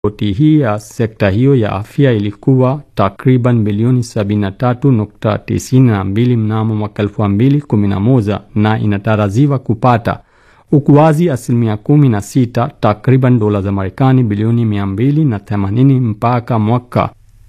Ripoti hii ya sekta hiyo ya afya ilikuwa takriban milioni 73.92 mnamo mwaka 2011 na inatarajiwa kupata ukuaji asilimia 16 takriban dola za Marekani bilioni 280 mpaka mwaka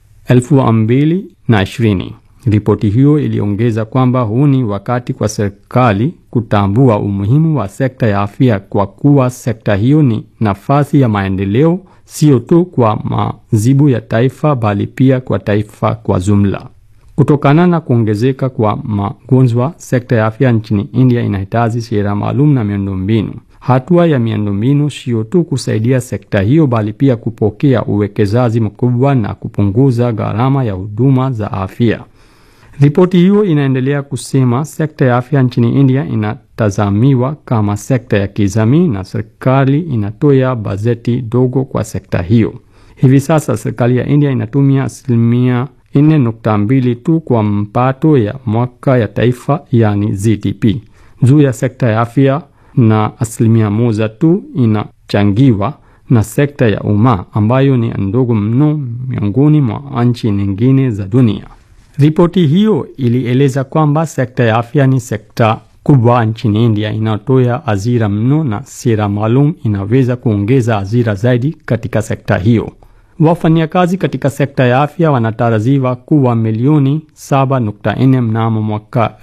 2020. Ripoti hiyo iliongeza kwamba huu ni wakati kwa serikali kutambua umuhimu wa sekta ya afya kwa kuwa sekta hiyo ni nafasi ya maendeleo sio tu kwa mazibu ya taifa bali pia kwa taifa kwa jumla. Kutokana na kuongezeka kwa magonjwa, sekta ya afya nchini India inahitaji sera maalum na miundombinu. Hatua ya miundombinu sio tu kusaidia sekta hiyo bali pia kupokea uwekezaji mkubwa na kupunguza gharama ya huduma za afya. Ripoti hiyo inaendelea kusema sekta ya afya nchini India inatazamiwa kama sekta ya kijamii na serikali inatoa bajeti dogo kwa sekta hiyo. Hivi sasa serikali ya India inatumia asilimia 4.2 tu kwa mpato ya mwaka ya taifa yani GDP juu ya sekta ya afya na asilimia moja tu inachangiwa na sekta ya umma ambayo ni ndogo mno miongoni mwa nchi nyingine za dunia. Ripoti hiyo ilieleza kwamba sekta ya afya ni sekta kubwa nchini India inayotoa ajira mno na sera maalum inaweza kuongeza ajira zaidi katika sekta hiyo. Wafanyakazi katika sekta ya afya wanatarajiwa kuwa milioni 7.4 mnamo mwaka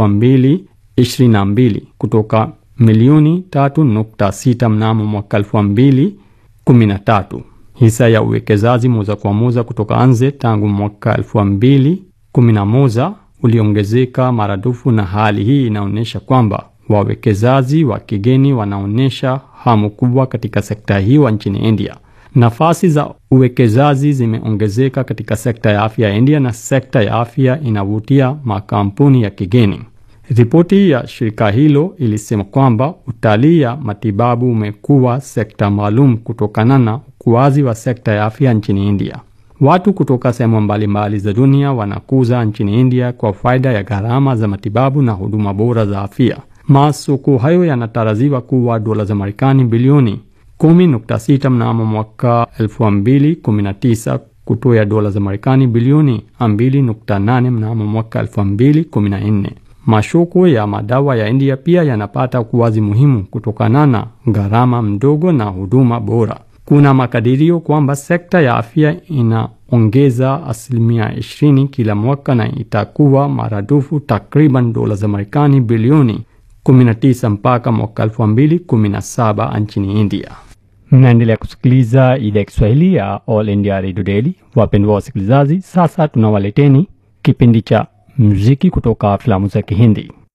2022 kutoka milioni 3.6 mnamo mwaka 2013. Hisa ya uwekezaji moja kwa moja kutoka nje tangu mwaka 2011 uliongezeka maradufu, na hali hii inaonyesha kwamba wawekezaji wa kigeni wanaonyesha hamu kubwa katika sekta hiyo nchini India. Nafasi za uwekezaji zimeongezeka katika sekta ya afya ya India na sekta ya afya inavutia makampuni ya kigeni. Ripoti ya shirika hilo ilisema kwamba utalii ya matibabu umekuwa sekta maalum kutokana na ukuaji wa sekta ya afya nchini India. Watu kutoka sehemu mbalimbali za dunia wanakuza nchini India kwa faida ya gharama za matibabu na huduma bora za afya. Masoko hayo yanatarajiwa kuwa dola za Marekani bilioni 10.6 mnamo mwaka 2019 kutoa dola za Marekani bilioni 2.8 mnamo mwaka 2014. Masoko ya madawa ya India pia yanapata ukuaji muhimu kutokana na gharama mdogo na huduma bora. Kuna makadirio kwamba sekta ya afya inaongeza asilimia 20 kila mwaka na itakuwa maradufu takriban dola za Marekani bilioni 19 mpaka mwaka 2017 nchini India. Mnaendelea kusikiliza idhaa ya Kiswahili ya All India Radio Daily. Wapendwa wasikilizaji, sasa tunawaleteni kipindi cha muziki kutoka filamu za Kihindi.